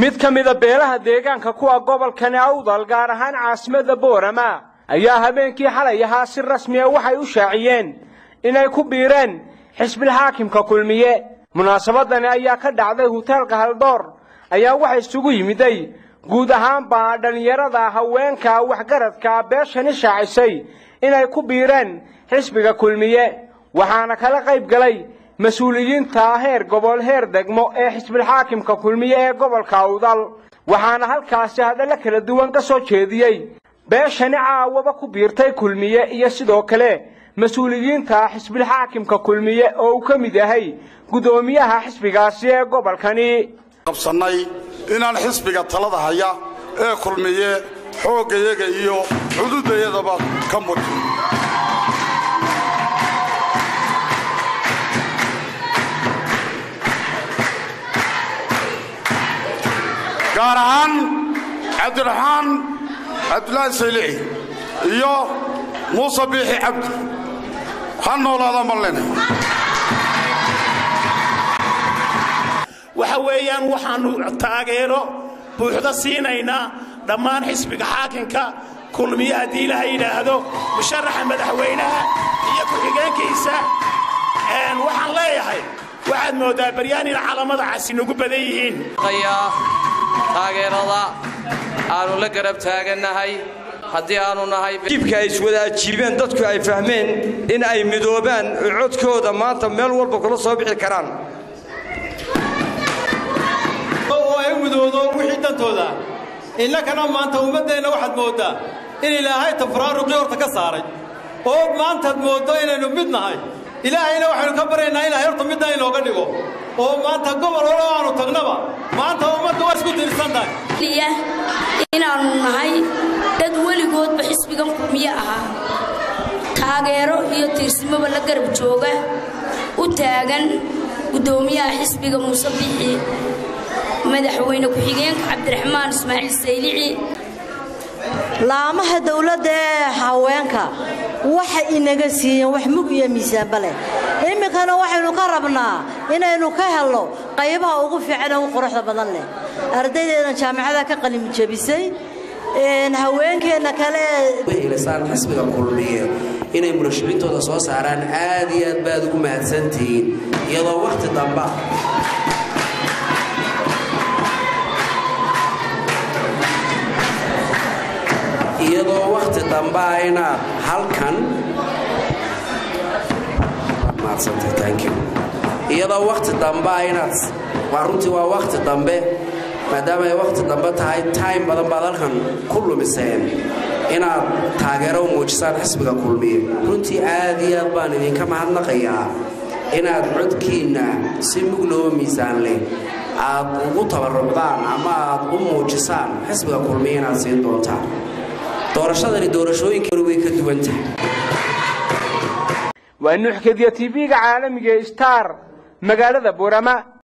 mid ka mida beelaha deegaanka kuwa gobolkani awdal gaar ahaan caasimadda boorama ayaa habeenkii xalay ahaa si rasmiya waxay u shaaciyeen inay ku biireen xisbilxaakimka kulmiye munaasabadani ayaa ka dhacday huteelka haldoor ayaa waxa isugu yimiday guud ahaanba dhallinyarada haweenka waxgaradka beeshani shaacisay inay ku biireen xisbiga kulmiye waxaana kala qayb galay mas-uuliyiinta heer gobol heer degmo ee xisbilxaakimka kulmiye ee gobolka awdal waxaana halkaasi hadallo kala duwan ka soo jeediyey beeshani caawaba ku biirtay kulmiye iyo sidoo kale mas-uuliyiinta xisbilxaakimka kulmiye oo uu ka mid yahay guddoomiyaha xisbigaasi ee gobolkani qabsannay inaan xisbiga talada haya ee kulmiye xooggayaga iyo cududayadaba ka mudhin gaar ahaan cabdiraxmaan cabdulaahi saylici iyo muuse biixi cabdi ha noolaada marlene waxa weeyaan waxaannu taageero buuxda siinaynaa dhammaan xisbiga xaakinka kulmiye haddii ilaha yidhaahdo musharaxa madaxweynaha iyo ku-xigeenkiisa waxaan leeyahay waxaad mooddaa baryaan in calamada casi nagu badan yihiin taageerada aannu la garab taagannahay haddii aannu nahay jibka ay iswada ajiibeen dadku ay fahmeen in ay midoobaan oo codkooda maanta meel walba kula soo bixi karaan oo ay midoodo wixii dantooda innakana maanta ummaddeenna waxaad mooddaa in ilaahay tafraaruqii horta ka saaray oo maantaad mooddo inaynu mid nahay ilaahayna waxaynu ka baryaynaa ilahay horta midna inooga dhigo oo maanta gobol hore aanu tagnaba maanta ummadda waa isku tiirsan tahay inaannu nahay dad weligoodba xisbigan kulmiye ahaa taageero iyo tiirsimaba la garab jooga u taagan guddoomiyaha xisbiga muuse biixi madaxweyne ku-xigeenka cabdiraxmaan ismaaciil saylici laamaha dawladda ee haweenka waxay inaga siiyeen wax mug iyo miisaanba leh iminkana waxaynu ka rabnaa inaynu ka helno qaybaha ugu fiican ee ugu quruxda badan leh ardaydeedan jaamacada ka qalimjabisay haweenkeenna kale ilasaan xisbiga kulmiye inay murashixintooda soo saaraan aad iyo aad baad ugu mahadsantihiin iyadoo wakhti damba iyadoo wakhti dambaa inaad halkan iyadoo wakhti dambaa inaad waa runtii waa wakhti dambe maadaama ay wakhti dambe tahay time badan baad halkan ku lumiseen inaad taageero u muujisaan xisbiga kulmiye runtii aad iyo aad baan idinka mahadnaqayaa inaad codkiinna si mugloo miisaan leh aad ugu tabarucdaan ama aad u muujisaan xisbiga kulmiye inaad siin doontaan doorashadani doorashooyinka way ka duwan tahay waa nuuxkadiya tv-ga caalamiga star magaalada boorama